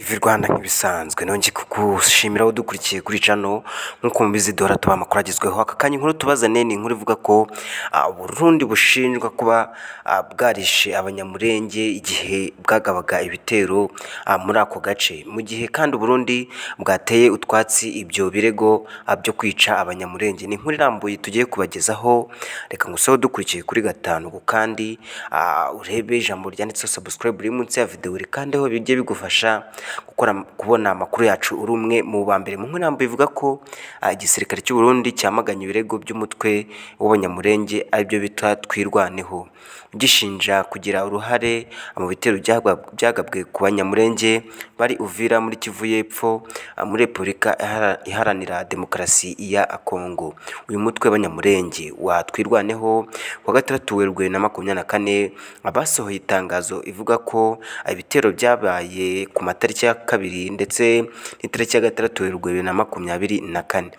Ivi Rwanda nk'ibisanzwe nongeye kugushimira udukurikiye kuri cano nk'uko mubizi dora tuba amakuru agezweho aka kanya inkuru tubazaniye ni inkuru ivuga ko ah, Burundi bushinjwa kuba ah, bwarishe abanyamurenge igihe bwagabaga ibitero ah, muri ako gace mu gihe kandi Burundi bwateye utwatsi ibyo birego ah, byo kwica abanyamurenge ni inkuru irambuye tugiye kubagezaho reka ngusoho dukurikiye kuri gatanu ku kandi ah, urebe ijambo ryanditseho subscribe riri munsi ya video rikandeho bijye bigufasha gukora kubona amakuru yacu uri umwe mu ba mbere mu nkuru irambuye ivuga ko ah, igisirikare cy'u Burundi cyamaganye ibirego by'umutwe w'abanyamurenge aribyo bita twirwaneho gishinja kugira uruhare mu bitero byagwa- byagabwe ku banyamurenge bari Uvira muri Kivu y'Epfo ah, muri Repubulika Ihara- Iharanira Demokarasi ya Kongo uyu mutwe w'abanyamurenge wa twirwaneho ku wa gatandatu Werurwe na makumyabiri na kane abasohoye itangazo ivuga ko ibitero byabaye ku matariki ya kabiri ndetse n'itariki ya gatandatu Werurwe bibiri na makumyabiri na kane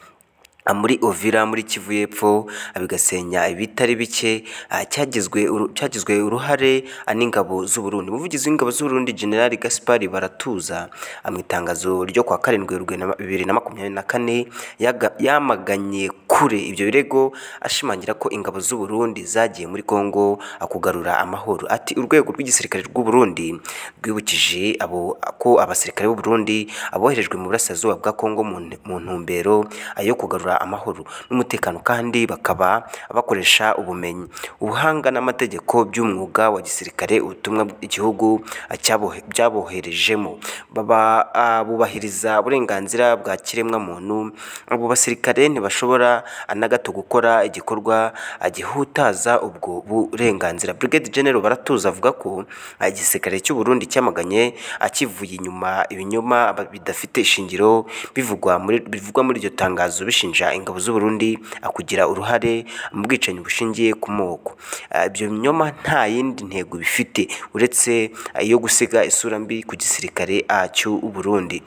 Ah, muri Ovira muri Kivu y'Epfo ah, bigasenya ibitari bike ah, cyagizwe uru- cyagizwe uruhare ah, n'ingabo z'u Burundi umuvugizi w'ingabo z'u Burundi General Gaspard Baratuza ah, mu itangazo ryo kwa karindwi Werurwe na- bibiri na makumyabiri na kane yaga- yamaganye kure ibyo birego ashimangira ko ingabo z'u Burundi zagiye muri Kongo ah, kugarura amahoro ati urwego rw'igisirikare rw'u Burundi rwibukije abo ko abasirikare b'u Burundi aboherejwe mu burasirazuba bwa Kongo mu nte- mu ntumbero ah, yo kugarura amahoro n'umutekano kandi bakaba bakoresha ubumenyi ubuhanga n'amategeko by'umwuga wa gisirikare ubutumwa igihugu ah, cyabohe- byaboherejemo baba ah, bubahiriza uburenganzira bwa kiremwamuntu abo basirikare ntibashobora ah, na gato gukora igikorwa ah, gihutaza ubwo burenganzira Brigade General Baratuza avuga ko ah, igisirikare cy'u Burundi cyamaganye akivuye inyuma ibinyoma aba- bidafite ishingiro bivugwa muri bivugwa muri iryo tangazo bishinja ingabo z'u Burundi ah, kugira uruhare mu bwicanyi bushingiye ku moko Ah, ibyo binyoma nta yindi ntego bifite uretse ah, iyo gusiga isura mbi ku gisirikare ah, cy'u Burundi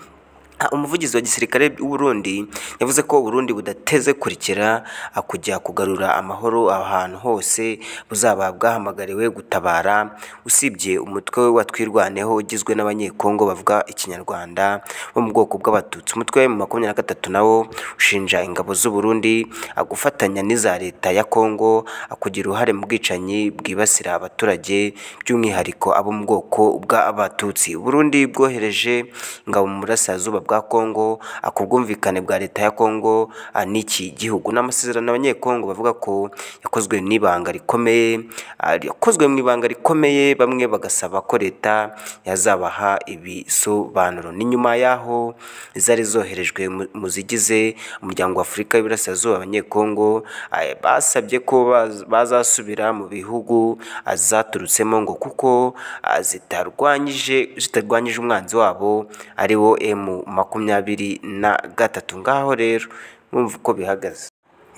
Ah, umuvugizi wa gisirikare w'u Burundi yavuze ko u Burundi budateze kurikira ah, kujya kugarura amahoro ahantu hose buzaba bwahamagariwe gutabara usibye umutwe wa twirwaneho ugizwe n'abanyekongo bavuga ikinyarwanda bo mu bwoko bw'abatutsi umutwe wa makumyabiri na gatatu nawo ushinja ingabo z'u Burundi ah, gufatanya n'iza leta ya Kongo ah, kugira uruhare mu bwicanyi bwibasira abaturage by'umwihariko abo mu bwoko bw'abatutsi u Burundi bwohereje ingabo mu burasirazuba bwa Kongo ah, ku bwumvikane bwa leta ya Kongo ah, n'iki gihugu n'amasezerano abanyekongo bavuga ko yakozwe n'ibanga rikomeye ah, yakozwe mu ibanga rikomeye bamwe bagasaba ko leta yazabaha ibisobanuro ni nyuma y'aho zari zoherejwe mu- mu zigize umuryango wa Afurika y'Iburasirazuba abanyekongo ah, basabye ko baz- bazasubira mu bihugu ah, zaturutsemo ngo kuko ah, zitarwanyije zitarwanyije umwanzi wabo ari wo emu makumyabiri na gatatu ngaho rero mwumva uko bihagaze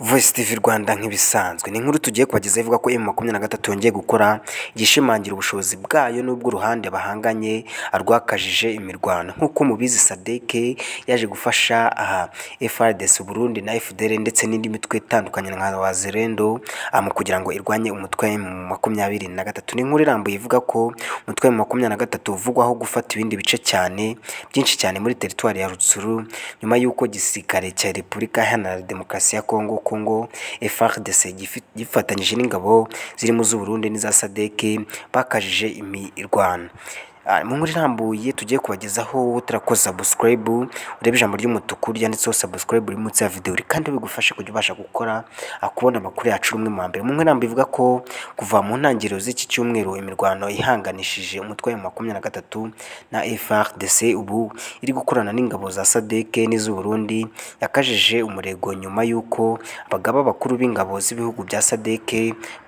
Voice TV Rwanda nk'ibisanzwe ni inkuru tugiye kubagezaho ivuga ko M23 yongeye gukora igishimangira ubushobozi bwayo n'ubwo uruhande bahanganye rwakajije imirwano nk'uko mubizi SADC yaje gufasha aha FARDC Burundi na FDL ndetse n'indi mitwe itandukanye nka Wazalendo ah, mu kugira ngo irwanye umutwe wa M23 ni inkuru irambuye ivuga ko umutwe wa M23 uvugwaho gufata ibindi bice cyane byinshi cyane muri teritwari ya Rutsuru nyuma y'uko gisirikare cya Repubulika Iharanira Demokarasi ya Kongo Kongo FARDC gifi- gifatanyije n'ingabo zirimo z'u Burundi n'iza SADC bakajije imirwano Ah, mu nkuru irambuye tugiye kubagezaho utarakoze subscribe urebe ijambo ry'umutuku ryanditseho subscribe uri munsi ya video kandi bigufashe kujya ubasha gukora ah, kubona amakuru yacu uri umwe mu mbere mu nkuru irambuye ivuga ko kuva mu ntangiriro z'iki cyumweru imirwano ihanganishije umutwe wa makumyabiri na gatatu na FARDC ubu iri gukorana n'ingabo za SADC n'iz'u Burundi yakajije umurego nyuma y'uko abagaba bakuru b'ingabo z'ibihugu bya SADC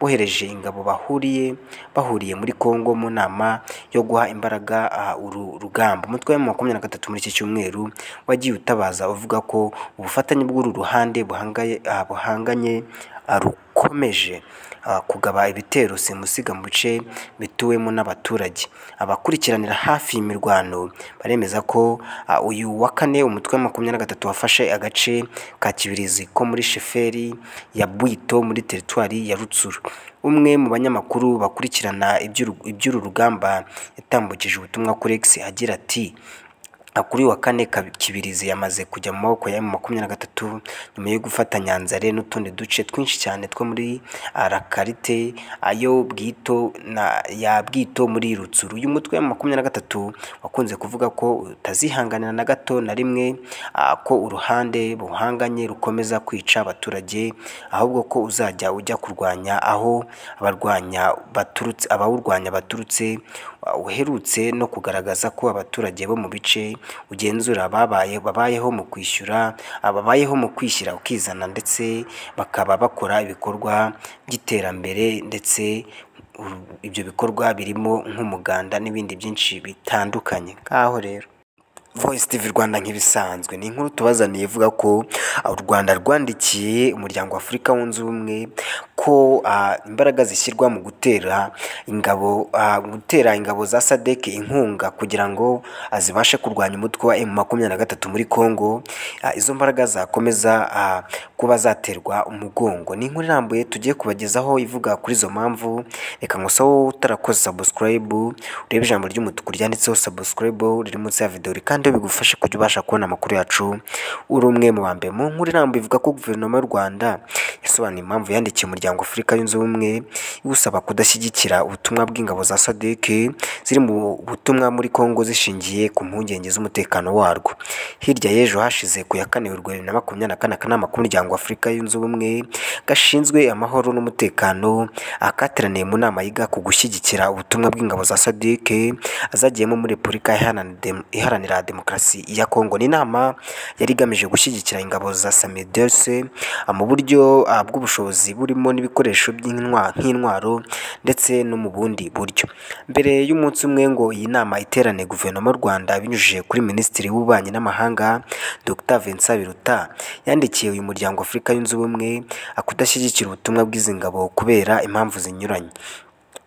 bohereje ingabo bahuriye bahuriye muri Kongo mu nama yo guha imbaraga ah, uru rugamba umutwe wa makumyabiri na gatatu muri iki cyumweru wagiye utabaza uvuga ko ubufatanye bw'uru ruhande buhangaye ah, buhanganye ah, ruko- ikomeje ah, kugaba ibitero simusiga mu bice bituwemo n'abaturage abakurikiranira hafi iyi mirwano baremeza ko ah, uyu wa kane umutwe wa makumyabiri na gatatu wafashe agace ka kibirizi ko muri sheferi ya bwito muri teritwari ya rutsuru umwe mu banyamakuru bakurikirana iby'uru- iby'uru rugamba yatambukije ubutumwa kuri x agira ati Ah, kuri uyu wa kane Kabi- kibirizi yamaze kujya mu maboko ya makumyabiri na gatatu nyuma yo gufata nyanzare n'utundi duce twinshi cyane two muri ah, rakarite ayo bwito na ya bwito muri rutsuru uyu mutwe wa makumyabiri na gatatu wakunze kuvuga ko utazihanganira na gato na rimwe ah, ko uruhande buhanganye rukomeza kwica abaturage ahubwo ko uzajya ujya kurwanya aho abarwanya baturutse abawurwanya baturutse ah, uherutse no kugaragaza ko abaturage bo mu bice ugenzura babaye babayeho mu kwishyura ababayeho mu kwishyira ukizana ndetse bakaba bakora ibikorwa by'iterambere ndetse uru- ibyo bikorwa birimo nk'umuganda n'ibindi byinshi bitandukanye ngaho rero Voice TV Rwanda nk'ibisanzwe ni inkuru tubazaniye ivuga ko ah, u Rwanda rwandikiye umuryango wa Afurika wunze ubumwe ko ah, imbaraga zishyirwa mu gutera ingabo ah, gutera ingabo za SADC inkunga kugira ngo ah, zibashe kurwanya umutwe wa M23 muri Kongo ah, izo mbaraga zakomeza ah, kuba zaterwa umugongo ni inkuru irambuye tugiye kubagezaho ivuga kuri izo mpamvu reka ngusa wowe utarakoze subscribe urebe ijambo ry'umutuku ryanditseho subscribe riri munsi ya video riri kandi bigufashe kujya ubasha kubona amakuru yacu uri umwe mu ba mbere mu nkuru irambuye ivuga ko guverinoma y'u Rwanda yasobanuye impamvu yandikiye umuryango wa Afurika yunze ubumwe iwusaba kudashyigikira ubutumwa bw'ingabo za SADC ziri mu butumwa muri Kongo zishingiye ku mpungenge z'umutekano warwo hirya y'ejo hashize ku ya kane Werurwe bibiri na makumyabiri na kane akanama k'umuryango wa Afurika yunze ubumwe gashinzwe amahoro n'umutekano akateraniye mu nama yiga ku gushyigikira ubutumwa bw'ingabo za SADC azagiyemo muri Repubulika Iharanira Dem- Iharanira Demokarasi ya Kongo ni inama yari igamije gushyigikira ingabo za Samidelce mu buryo ah, bw'ubushobozi burimo n'ibikoresho by'intwa- nk'intwaro ndetse no mu bundi buryo mbere y'umunsi umwe ngo iyi nama iterane guverinoma y'u Rwanda binyujije kuri Minisitiri w'Ububanyi n'Amahanga Dr Vincent Biruta yandikiye uyu muryango wa Afurika yunze ubumwe akudashyigikira ubutumwa bw'izi ngabo kubera impamvu zinyuranye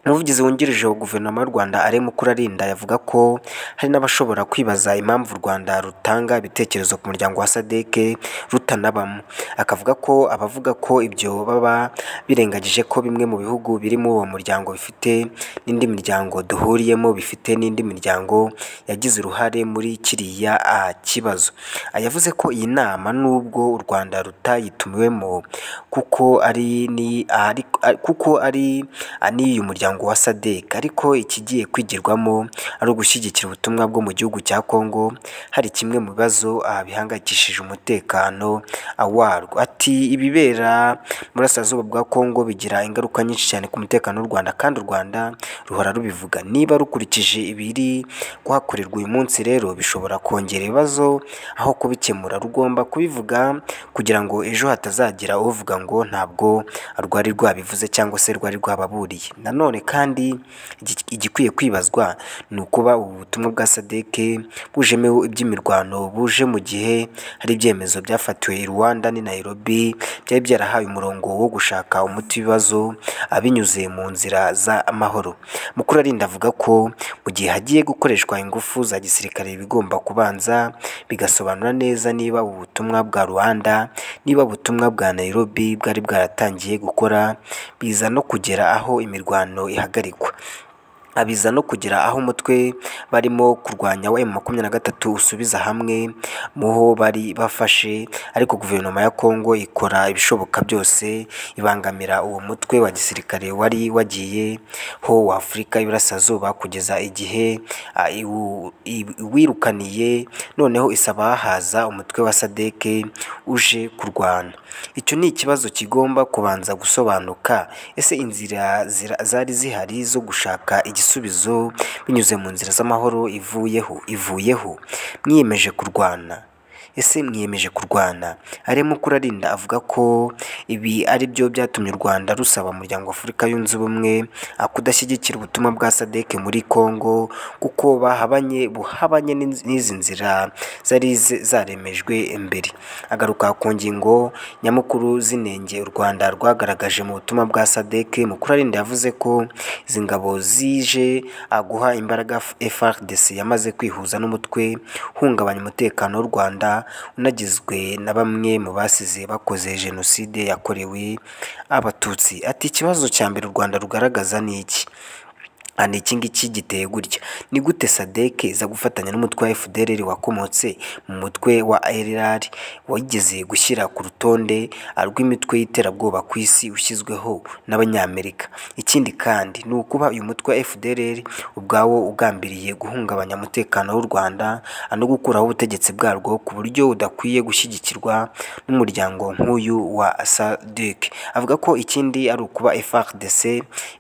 umuvugizi wungirije wa guverinoma y'u rwanda arimo kurarinda yavuga ko hari n'abashobora kwibaza impamvu u rwanda rutanga ibitekerezo ku muryango wa sadc rutanabamo akavuga ko abavuga ko ibyo baba birengagije ko bimwe mu bihugu birimo uwo muryango bifite n'indi miryango duhuriyemo bifite n'indi miryango yagize uruhare muri kiriya ah, kibazo Ah, yavuze ko iyi nama nubwo u rwanda rutayitumiwemo kuko ari ni ahari- ah, kuko ari n'uyu muryango wa SADC ariko ikigiye kwigirwamo ari ugushyigikira ubutumwa bwo mu gihugu cya Kongo hari kimwe mu bibazo ah, bihangayikishije umutekano ah, warwo ati ibibera mu burasirazuba bwa Kongo bigira ingaruka nyinshi cyane ku mutekano w'u Rwanda kandi u Rwanda ruhora rubivuga niba rukurikije ibiri kuhakorerwa uyu munsi rero bishobora kongera ibibazo aho kubikemura rugomba kubivuga kugira ngo ejo hatazagira uvuga ngo ntabwo rwari rwabivuze cyangwa se rwari rwababuriye nanone kandi igi- igikwiye kwibazwa ni ukuba ubu butumwa bwa SADC bujemewe iby'imirwano buje mu gihe hari ibyemezo byafatiwe i Rwanda n'i Nairobi byari byarahawe umurongo wo gushaka umuti w'ibibazo abinyuze mu nzira z'amahoro mukuru arinda avuga ko mu gihe hagiye gukoreshwa ingufu za gisirikare bigomba kubanza bigasobanura neza niba ubu butumwa bwa Rwanda niba ubutumwa bwa Nairobi bwari bwaratangiye gukora biza no kugera aho imirwano ihagarikwa abiza no kugera aho umutwe barimo kurwanya wa M23 usubiza hamwe muho bari bafashe ariko guverinoma ya Kongo ikora ibishoboka byose ibangamira uwo mutwe wa gisirikare wari wagiye ho wa Afurika y'Iburasirazuba kugeza igihe ah, iwu- i- iwirukaniye noneho isaba haza umutwe wa SADC uje kurwana icyo ni ikibazo kigomba kubanza gusobanuka ese inzira zira- zari zihari zo gushaka igisubizo binyuze mu nzira z'amahoro ivuyeho ivuyeho mwiyemeje kurwana ese mwiyemeje kurwana arimo kurarinda avuga ko ibi ari byo byatumye u rwanda rusaba umuryango wa afurika yunze ubumwe ah, kudashyigikira ubutumwa bwa sadeke muri congo kuko bahabanye buhabanye n'inz- n'izi nzira zari z- zaremejwe mbere agaruka ku ngingo nyamukuru z'inenge u rwanda rwagaragaje mu butumwa bwa sadeke mukurarinda yavuze ko izi ngabo zije ah, guha imbaraga F- FRDC yamaze kwihuza n'umutwe uhungabanya umutekano w'u Rwanda unagizwe na bamwe mu basize bakoze jenoside yakorewe abatutsi ati ikibazo cya mbere u Rwanda rugaragaza ni iki Ah, ni iki ngiki giteye gutya ni gute sadeke iza gufatanya n'umutwe wa fdrr wakomotse mu mutwe wa rr wigeze gushyira ku rutonde ah, rw'imitwe y'iterabwoba ku isi ushyizweho n'abanyamerika ikindi kandi ni ukuba uyu mutwe wa fdrr ubwawo ugambiriye guhungabanya umutekano w'u rwanda ah, no gukuraho ubutegetsi bwarwo ku buryo budakwiye gushyigikirwa n'umuryango nk'uyu wa sadek avuga ko ikindi ari ukuba frdc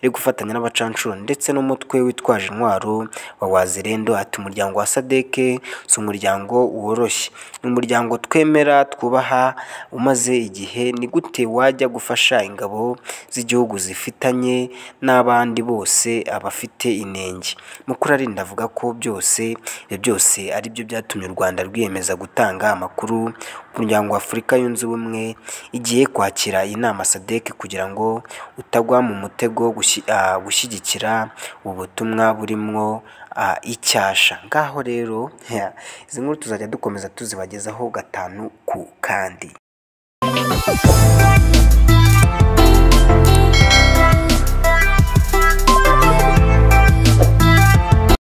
iri gufatanya n'abacancuro ndetse n'umutwe witwaje intwaro wa wazirendo ati umuryango wa sadeke si umuryango woroshye ni umuryango twemera twubaha umaze igihe ni gute wajya gufasha ingabo z'igihugu zifitanye n'abandi bose abafite inenge mukurarinda avuga ko byose ibyo byose ari byo byatumye u rwanda rwiyemeza gutanga amakuru ku muryango wa afurika yunze ubumwe igiye kwakira iyi nama sadek kugira ngo utagwa mu mutego wo gushyi- ah, gushyigikira ubu butumwa burimwo ah, icyasha ngaho rero izi nkuru tuzajya dukomeza tuzibagezaho gatanu ku kandi